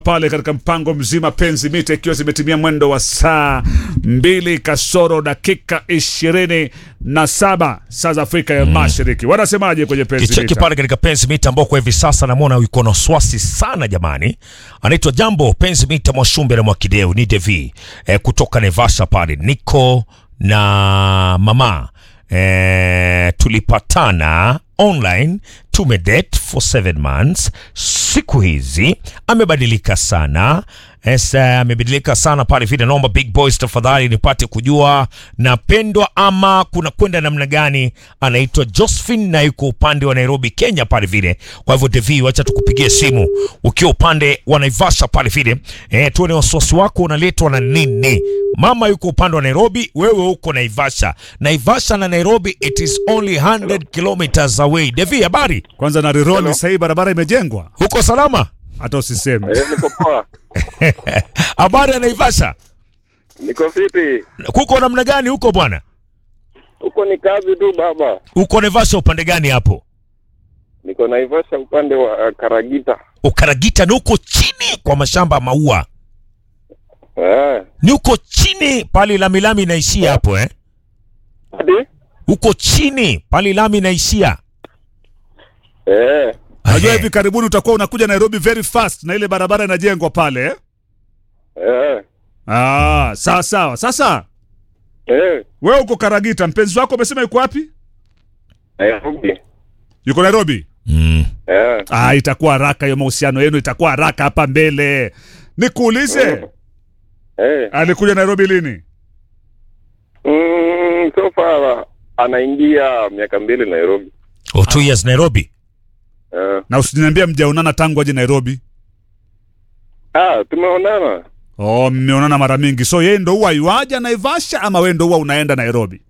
pale katika mpango mzima penzi mita ikiwa zimetimia mwendo wa saa mbili kasoro dakika ishirini na saba saa za Afrika ya Mashariki. Wanasemaje kwenye penzi Kicheki mita? pale katika penzi mita ambao kwa hivi sasa namwona yuko na wasiwasi sana jamani. Anaitwa Jambo penzi mita Mwashumbe na Mwakideu ni Devi eh, kutoka Nevasha pale. Niko na mama eh, tulipatana online tumedate for seven months. Siku hizi amebadilika sana Yes, eh, amebadilika sana pale vile. Naomba big boys tafadhali nipate kujua napendwa ama kuna kwenda namna gani. Anaitwa Josephine na yuko upande wa Nairobi, Kenya pale vile. Kwa hivyo Devi, wacha tukupigie simu ukiwa upande wa Naivasha pale vile, eh, tuone wasiwasi wako unaletwa na nini. Mama yuko upande wa Nairobi, wewe uko Naivasha. Naivasha na Nairobi it is only 100 kilometers away. Devi, habari? Kwanza na Rironi, Hello. sasa hii barabara imejengwa, Uko salama? hata usiseme. Eh, niko poa. Habari ya Naivasha? Niko fiti. Kuko namna gani huko bwana? Huko ni kazi tu baba. Uko Naivasha upande gani hapo? Niko Naivasha upande wa uh, Karagita. Ukaragita ni huko chini kwa mashamba ya maua, Eh. ni huko chini pale lami lami inaishia hapo eh? Hadi? Huko chini pale lami inaishia. Eh. Najua Ehe. hivi karibuni utakuwa unakuja Nairobi very fast na ile barabara inajengwa pale eh? Eh. Ah, sawa sawa. Sasa Eh. wewe uko Karagita, mpenzi wako umesema yuko wapi? Nairobi. Yuko Nairobi. Mm. Eh. Ah, itakuwa haraka hiyo, mahusiano yenu itakuwa haraka hapa mbele. Nikuulize, Eh. alikuja Nairobi lini? Mm, so far anaingia miaka mbili Nairobi. Oh, two years Nairobi. Eh. Na usiniambia mjaonana tangu aje Nairobi. Ah, tumeonana. Oh, mmeonana mara mingi. So yeye ndo huwa yuaja Naivasha ama wewe ndo huwa unaenda Nairobi?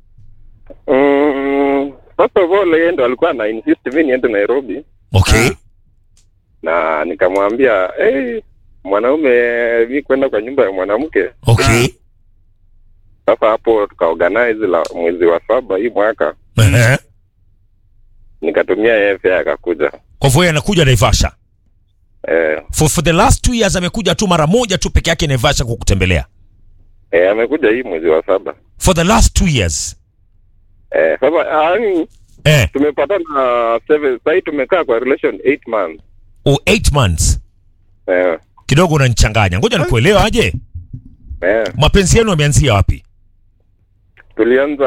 Mm, first of all yeye ndo alikuwa na insist mimi niende Nairobi Okay. Ah. na nikamwambia hey, mwanaume mi kwenda kwa nyumba ya mwanamke Okay. sasa hapo tukaorganize la mwezi wa saba hii mwaka Ehe. nikatumia yeye fare akakuja Kwa hivyo yeye anakuja Naivasha. eh, For, for the last two years amekuja tu mara moja tu peke yake Naivasha kukutembelea. eh, amekuja hii mwezi wa saba For the last two years. eh, sasa yani Eh, tumepatana seven sahii tumekaa kwa relation eight months oh, eight months. eh, Kidogo unanichanganya. Ngoja nikuelewa aje. eh, Mapenzi yenu yameanzia wapi? tulianza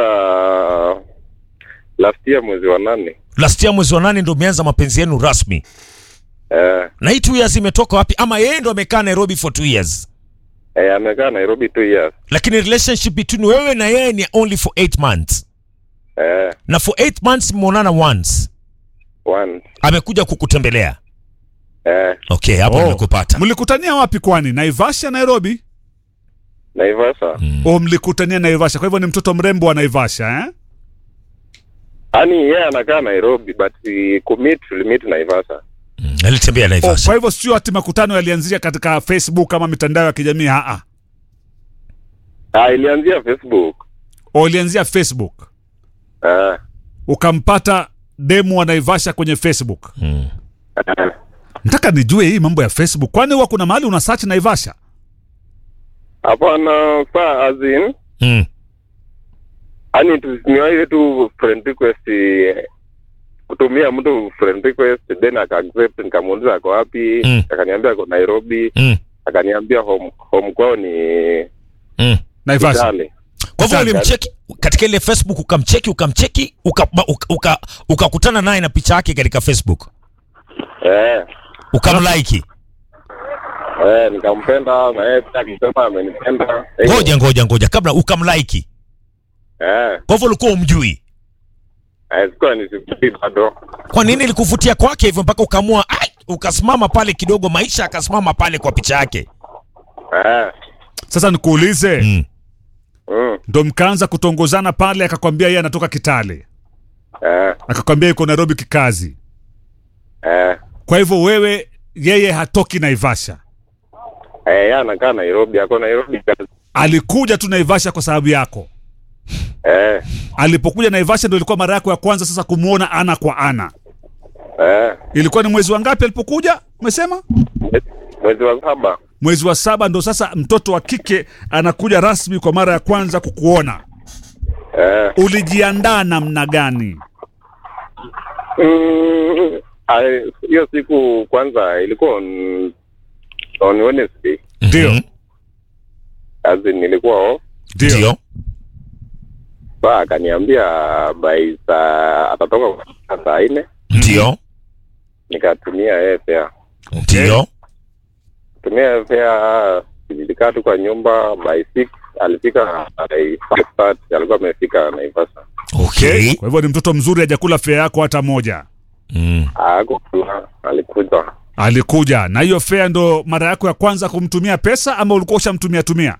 last year mwezi wa nane Last year mwezi wa nane ndio umeanza mapenzi yenu rasmi. eh, Na hii two years imetoka wapi? Ama yeye ndo amekaa Nairobi for two years, eh, amekaa Nairobi two years lakini relationship between wewe na yeye ni only for eight months, eh, na for eight months mmeonana once, one amekuja kukutembelea. eh, Okay, hapo Oh. nimekupata. Mlikutania wapi kwani? Naivasha, Nairobi? Naivasha O, mlikutania Naivasha. Kwa hivyo ni mtoto mrembo wa Naivasha eh? yani yeye anakaa Nairobi but we commit tulimit Naivasha Mm, alitembea Oh, Naivasha. kwa hivyo sio ati makutano yalianzia katika Facebook ama mitandao ya kijamii haa. ah, ilianzia Facebook O, ilianzia Facebook. eh, Ukampata demu wa Naivasha kwenye Facebook. Mm. eh, Nataka nijue hii mambo ya Facebook. Kwani huwa kuna mahali una search Naivasha? hapana saa as in Mm. yani tusinywaile tu friend request eh, kutumia mtu friend request then aka accept nikamuuliza ako wapi Mm. akaniambia ako Nairobi Mm. akaniambia home home kwao ni Mm. Naivasha. Kitale Kwa hivyo Asante. ulimcheki katika ile Facebook, ukamcheki ukamcheki, ukakutana uka, uka, ukakutana naye na picha yake katika Facebook, eh, ukamlike. eh, nikampenda na yeye pia akisema amenipenda Eh, Ngoja ngoja ngoja, kabla ukamlike. eh, Kwa hivyo ulikuwa umjui. eh, sikuwa nisikii bado Kwa nini ilikuvutia kwake hivyo mpaka ukaamua ai, ukasimama pale kidogo, maisha akasimama pale kwa picha yake? eh, Sasa nikuulize, Mm. mm, ndo mkaanza kutongozana pale, akakwambia yeye anatoka Kitale, eh, akakwambia yuko Nairobi kikazi. eh, Kwa hivyo wewe, yeye hatoki Naivasha, eh, yeye anakaa Nairobi ako Nairobi kazi alikuja tu Naivasha kwa sababu yako. eh, Alipokuja Naivasha ndo ilikuwa mara yako ya kwanza sasa kumwona ana kwa ana. eh, Ilikuwa ni mwezi wa ngapi alipokuja? Umesema mwezi- mwezi wa saba mwezi wa saba ndo sasa mtoto wa kike anakuja rasmi kwa mara ya kwanza kukuona eh, ulijiandaa namna gani mm, ai- hiyo siku kwanza ilikuwa on, on Wednesday Ndio. Mhm. as in nilikuwa off Ndio. saa akaniambia by saa atatoka kwa saa nne Ndio. nikatumia yeye fea Ndio. tumia yeye fea nilikaa tu kwa nyumba by six alifika by five thirty alikuwa amefika Naivasha Okay. kwa hivyo ni mtoto mzuri hajakula fea yako hata moja Mm. akukula alikuja alikuja na hiyo fea ndo mara yako ya kwanza kumtumia pesa ama ulikuwa ushamtumia tumia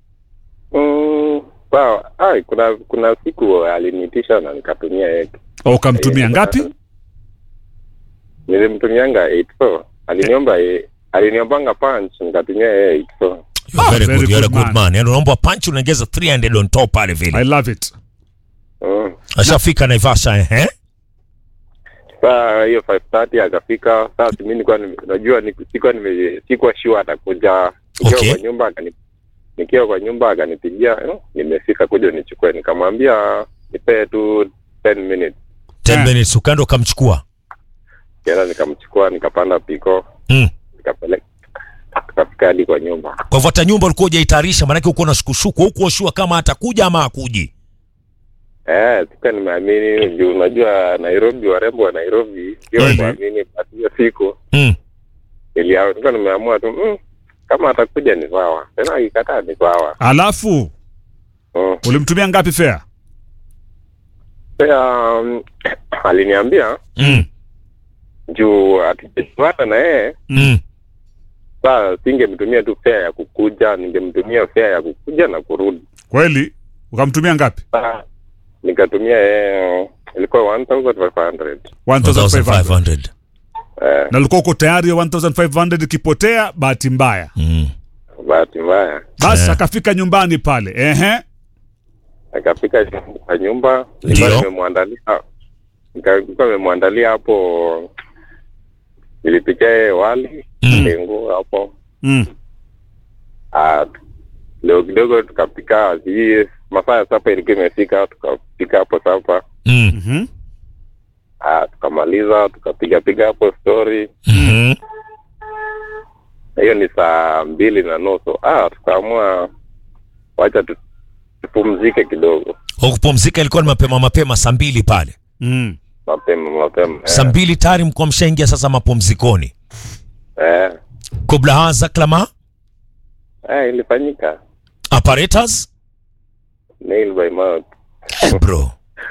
Mm, sawa ai kuna kuna siku aliniitisha na nikatumia yeye au ukamtumia Eh, ngapi nilimtumianga 84 aliniomba ye- aliniombanga punch nikatumia yeye 84 You're Ah, very, very good. You're a good good man. man. Yaani unaomba punch unaongeza 300 on top pale i vile. love it mm. Ashafika Naivasha eh? saa hiyo 530 akafika saa si mimi nilikuwa nime- najua ni- sikuwa nime sikuwa sure atakuja nikiwa Okay. kwa nyumba akani nikiwa kwa nyumba akanipigia eh, nimefika kuja nichukue nikamwambia nipee tu 10 minutes 10 Eh. minutes ukaenda ukamchukua. kenda nikamchukua nikapanda piko Mm. nikapeleka tukafika hadi kwa nyumba Kwa hivyo hata nyumba ulikuwa hujaitayarisha maanake uko na shukushuku huko shua kama atakuja ama akuji. Eh, sikuwa nimeamini juu unajua Nairobi, warembo wa Nairobi sio Mhm. kuamini. Basi hiyo siku Mm. nilia- nilikuwa nimeamua tu mm, kama atakuja ni sawa, tena akikataa ni sawa. alafu Mm. ulimtumia ngapi fea Pia um, aliniambia Mm. juu atijuana na yeye Mm. saa singemtumia tu fea ya kukuja, ningemtumia fea ya kukuja na kurudi. kweli ukamtumia ngapi Saa nikatumia yeye ilikuwa 1500 1500 1500. eh, na ulikuwa uko tayari hiyo 1500 ikipotea bahati mbaya Mm. bahati mbaya basi Eh. akafika nyumbani pale ehe akafika kwa nyumba Ndio. nilikuwa nimemwandalia nilikuwa nimemwandalia hapo nilipikia yeye wali Mm. ndengu hapo mm. Ah, leo kidogo tukapika hii masaa ya sapa ilikuwa imefika tukapika hapo sapa Mm. mm-hmm. Ah, tukamaliza tukapiga piga hapo story Mhm. hiyo ni saa mbili na nusu ah, tukaamua wacha tu- tupumzike kidogo Kwa kupumzika ilikuwa ni mapema mapema saa mbili pale. mm. mapema mapema Saa mbili tayari mko mshaingia sasa mapumzikoni. eh, Kabla haza klama eh, ilifanyika apparatus nail by mouth Eh, bro.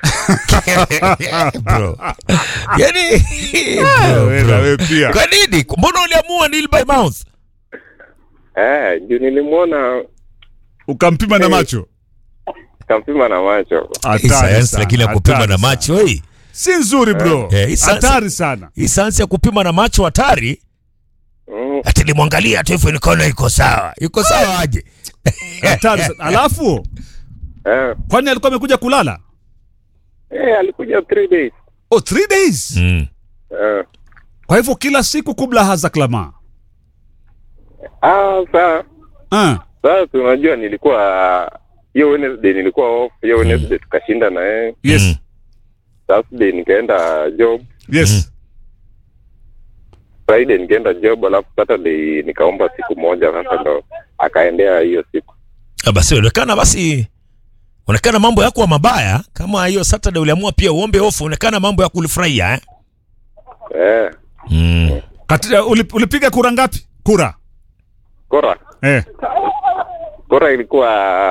bro. Yaani bro, Wewe na bro. wewe pia Kwa nini? Mbona uliamua nil by mouth? eh, juu nilimwona ukampima na Eh. macho kampima na macho Hii Hatari sayansi sana, lakini ya kupima hatari na sana. macho hii. si nzuri bro Eh, hii sasa- hatari sana Hii sayansi ya kupima na macho hatari. mm, Ati limwangalia tu hivyo nikaona iko sawa. Iko sawa aje? hatari sana alafu eh, kwani alikuwa amekuja kulala eh, alikuja three days oh three days Mm. eh, kwa hivyo kila siku kubla haza klama ah, saa ah. sasa unajua nilikuwa hiyo Wednesday nilikuwa off hiyo Wednesday tukashinda na yeye yes Mm. Thursday nikaenda job yes Friday nikaenda job alafu Saturday nikaomba siku moja sasa ndo akaendea hiyo siku Ah, Basi onekana basi onekana mambo yako mabaya kama hiyo Saturday uliamua pia uombe off onekana mambo ya kulifurahia eh? eh, Mm. Katika, ulip, ulipiga kura ngapi kura kora eh. kora ilikuwa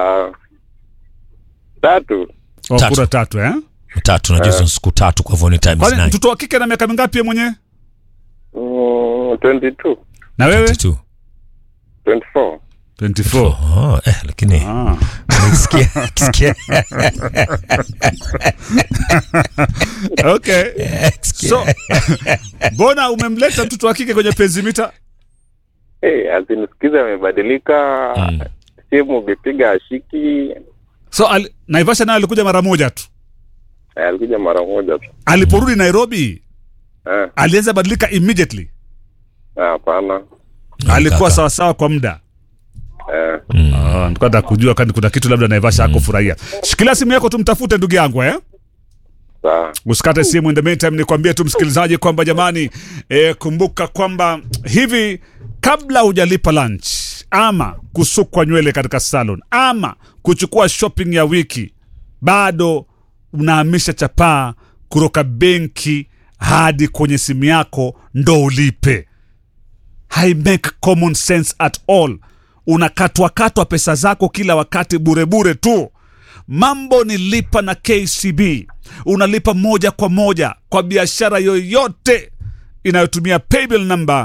tatu oh, Tatu. kura tatu eh? Tatu najua hizo siku tatu kwa hivyo ni times kwani 9. mtoto wa kike na miaka mingapi ye mwenyewe mm, 22 na wewe 22. 24 24 Oh, eh, lakini ah. nikisikia nikisikia okay nikisikia- so mbona umemleta mtoto wa kike kwenye penzimita hey, azinisikiza amebadilika Mm. simu ukipiga ashiki so al, naivasha nayo alikuja mara moja tu eh, alikuja mara moja tu aliporudi nairobi Eh, alianza badilika immediately hapana alikuwa kaka. sawasawa kwa muda eh, Ah, nilikuwa nataka kujua kani kuna kitu labda naivasha hakufurahia shikilia simu yako tumtafute ndugu yangu eh? sawa usikate simu in the meantime nikwambie tu msikilizaji kwamba jamani e, kumbuka kwamba hivi kabla hujalipa lunch ama kusukwa nywele katika salon ama kuchukua shopping ya wiki bado unahamisha chapaa kutoka benki hadi kwenye simu yako ndo ulipe hai make common sense at all unakatwakatwa pesa zako kila wakati burebure tu mambo ni lipa na kcb unalipa moja kwa moja kwa biashara yoyote inayotumia paybill number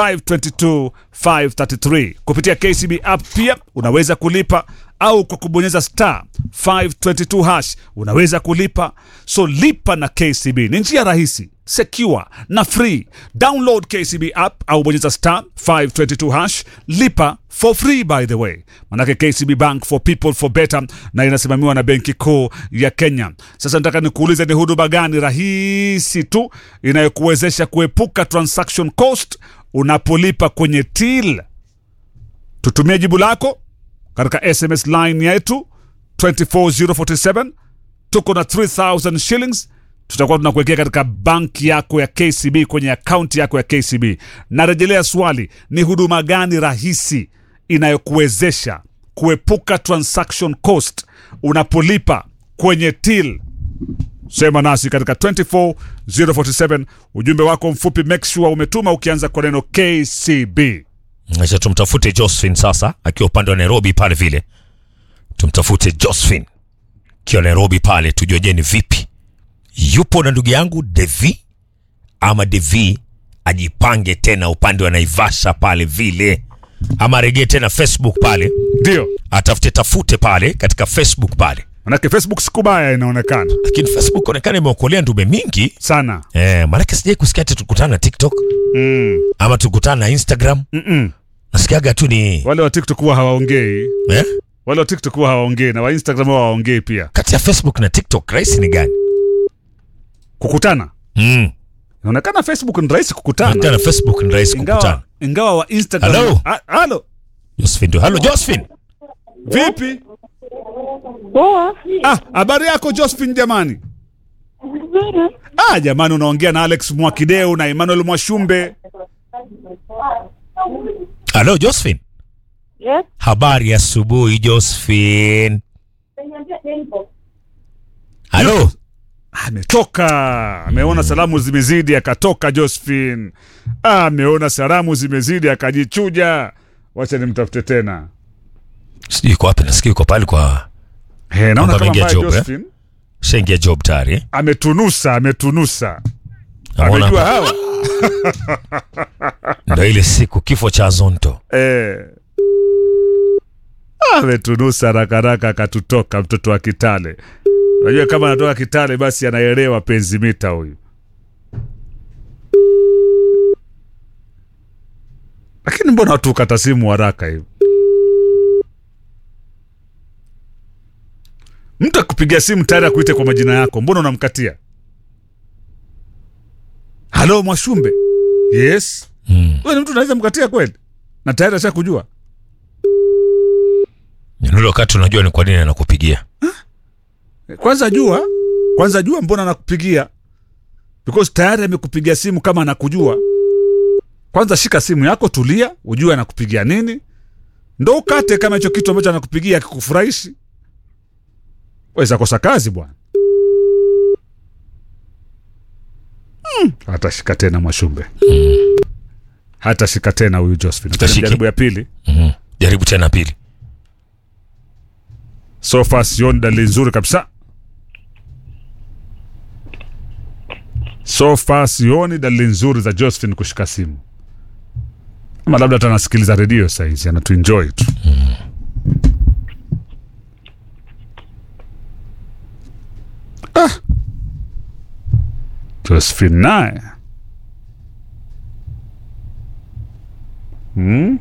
522533 kupitia kcb app pia unaweza kulipa au kwa kubonyeza star 522 hash unaweza kulipa so lipa na kcb ni njia rahisi secure na free download kcb app au bonyeza star 522 hash lipa for free by the way manake kcb bank for people for better na inasimamiwa na benki kuu ya kenya sasa nataka nikuulize ni huduma gani rahisi tu inayokuwezesha kuepuka transaction cost unapolipa kwenye till tutumie jibu lako katika sms line yetu 24047 tuko na 3000 shillings tutakuwa tunakuwekea katika banki yako ya kcb kwenye akaunti yako ya kcb narejelea swali ni huduma gani rahisi inayokuwezesha kuepuka transaction cost unapolipa kwenye till sema nasi katika 24047 ujumbe wako mfupi make sure umetuma ukianza kwa neno kcb acha tumtafute josephine sasa akiwa upande wa nairobi pale vile tumtafute josephine akiwa nairobi pale tujue je ni vipi yupo na ndugu yangu devi ama devi ajipange tena upande wa naivasha pale vile ama aregee tena facebook pale ndio atafute tafute pale katika facebook pale manake facebook sikubaya inaonekana lakini facebook onekana imeokolea ndume mingi sana eh, maanake sijai kusikia ati tukutana na tiktok mm. ama tukutana na instagram Mm-mm. nasikiaga tu ni wale wa tiktok huwa hawaongei eh? wale wa tiktok huwa hawaongei na wa instagram huwa hawaongei pia kati ya facebook na tiktok rahisi ni gani kukutana mm. inaonekana facebook ni rahisi Hata kukutana na facebook ni rahisi kukutana ingawa, ingawa wa instagram Hello? Ah, halo josephine ndio halo josephine vipi Poa. ah habari yako josephine jamani Nzuri. ah jamani unaongea na alex mwakideu na emmanuel mwashumbe halo josephine Yes. habari ya asubuhi josephine halo ametoka ameona salamu zimezidi akatoka josephine ah, ameona salamu zimezidi akajichuja wacha nimtafute tena sijui iko wapi nasikia iko pale kwa He, naona Kwamba kama ameingia mbaya job, eh? josephine shaingia job tayari eh? ametunusa ametunusa Naona amejua hapa. hawa ndo ile siku kifo cha zonto eh. ametunusa rakaraka akatutoka mtoto wa kitale unajua kama anatoka kitale basi anaelewa penzi mita huyu lakini mbona watu ukata simu haraka hivi mtu akupigia simu tayari akuite kwa majina yako mbona unamkatia halo mwashumbe yes mm. wewe ni mtu unaweza mkatia kweli na tayari asha kujua nule wakati unajua ni kwa nini anakupigia kwanza jua kwanza jua mbona anakupigia because tayari amekupigia simu kama anakujua kwanza shika simu yako tulia ujue anakupigia nini ndo ukate kama hicho kitu ambacho anakupigia akikufurahishi weza kosa kazi bwana hmm. hatashika tena mwashumbe hatashika tena huyu josephine Hatashiki. jaribu ya pili mm. jaribu tena pili so far sioni dalili nzuri kabisa so far sioni dalili nzuri za josephine kushika simu ama labda hata anasikiliza redio saizi anatuenjoy tu ah. josephine naye hmm?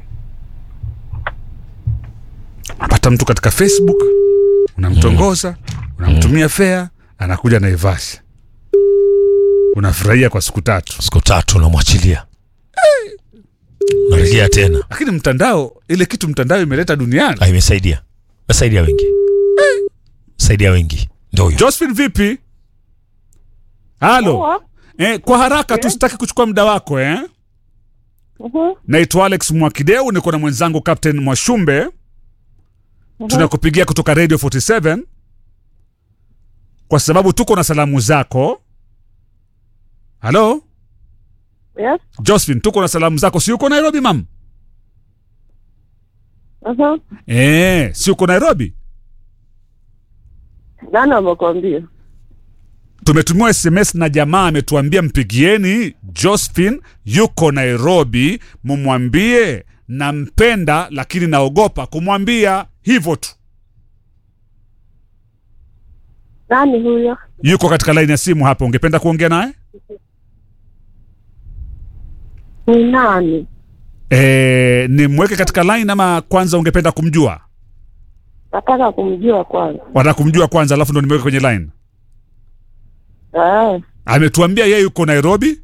pata mtu katika facebook unamtongoza unamtumia fea anakuja naivasha unafurahia kwa siku tatu siku tatu unamwachilia narejea tena lakini mtandao ile kitu mtandao imeleta duniani Ah, imesaidia imesaidia wengi saidia wengi ndo huyo josephine vipi halo Poa. eh, kwa haraka tu sitaki kuchukua muda wako eh? Mhm. naitwa alex mwakideu niko na mwenzangu captain mwashumbe tunakupigia kutoka radio 47 kwa sababu tuko na salamu zako halo Yes. josephine tuko na salamu zako si uko nairobi mam Mhm. eh, si uko nairobi Nani amekwambia? tumetumiwa sms na jamaa ametuambia mpigieni josephine yuko nairobi mumwambie nampenda lakini naogopa kumwambia hivyo tu Nani huyo? yuko katika laini ya simu hapa ungependa kuongea naye Ni nani? e, nimweke katika line ama kwanza ungependa kumjua Nataka kumjua kwanza. wataka kumjua kwanza alafu ndo nimeweka kwenye line Eh. ametuambia yeye yuko nairobi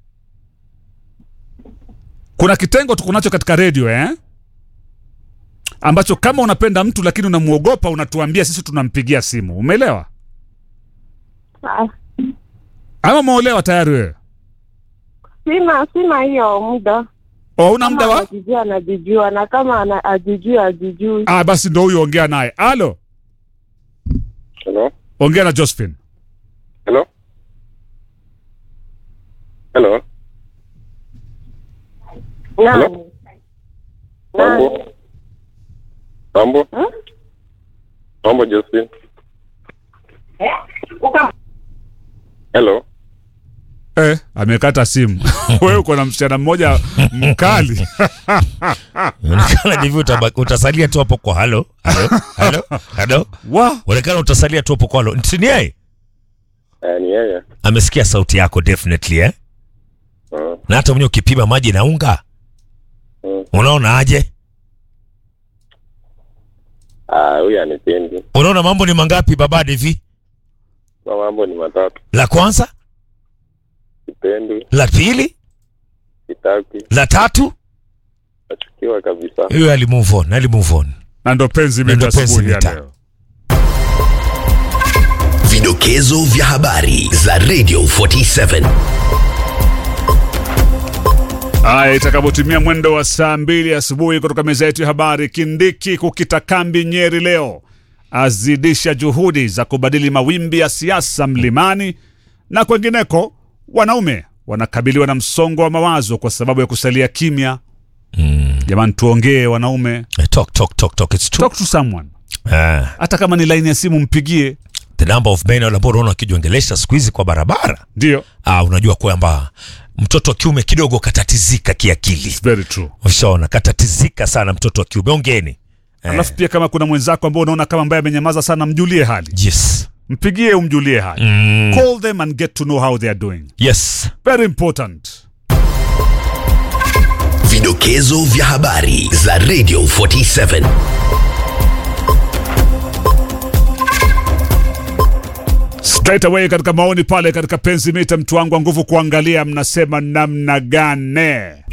kuna kitengo tuko nacho katika redio eh? ambacho kama unapenda mtu lakini unamwogopa unatuambia sisi tunampigia simu umeelewa Ah, ama umeolewa tayari wewe Sina sina hiyo muda. o una muda Kama wa anajijua anajijua na kama ana- ajijui ajijui. ah, basi ndo huyo ongea naye alo Hello? ongea na josephine Hello? Hello? Nani? Mambo? Mambo? Hmm? Mambo Josephine? Hello? eh, amekata simu wewe uko na msichana mmoja mkali Unaonekana hivi utaba- utasalia tu hapo kwa halo halo halo halo wa unaonekana utasalia tu hapo kwa halo ni yeye Eh, ni yeye. amesikia sauti yako definitely eh Mm, na hata mwenye ukipima maji na unga mm. unaona aje Ah, huyu anipendi. unaona mambo ni mangapi baba Devi Kwa mambo ni matatu. la kwanza Sipendi, la pili sitaki, la tatu nachukiwa kabisa. huyo ali move on ali move on na ndo penzi Na ndo mita penzi asubuhi ya mita. leo Vidokezo vya habari za Radio 47. Haya, itakapotimia mwendo wa saa mbili asubuhi kutoka meza yetu ya habari, Kindiki kukita kambi Nyeri leo azidisha juhudi za kubadili mawimbi ya siasa mlimani na kwengineko. Wanaume wanakabiliwa na msongo wa mawazo kwa sababu ya kusalia kimya. Jamani, tuongee wanaume, Eh, talk talk talk talk it's true talk to someone. ah Hata kama ni laini ya simu mpigie, the number of men ambao unaona wakijiongelesha siku hizi kwa barabara ndio ah unajua kwamba mtoto wa kiume kidogo katatizika kiakili very true. ushaona katatizika sana mtoto wa kiume ongeni Alafu pia kama kuna mwenzako ambao unaona kama ambaye amenyamaza sana, mjulie hali, yes mpigie, umjulie hali mm. call them and get to know how they are doing. yes Very important. Vidokezo vya habari za Radio 47. straight away katika maoni pale katika penzi mita mtu wangu wa nguvu kuangalia mnasema namna gane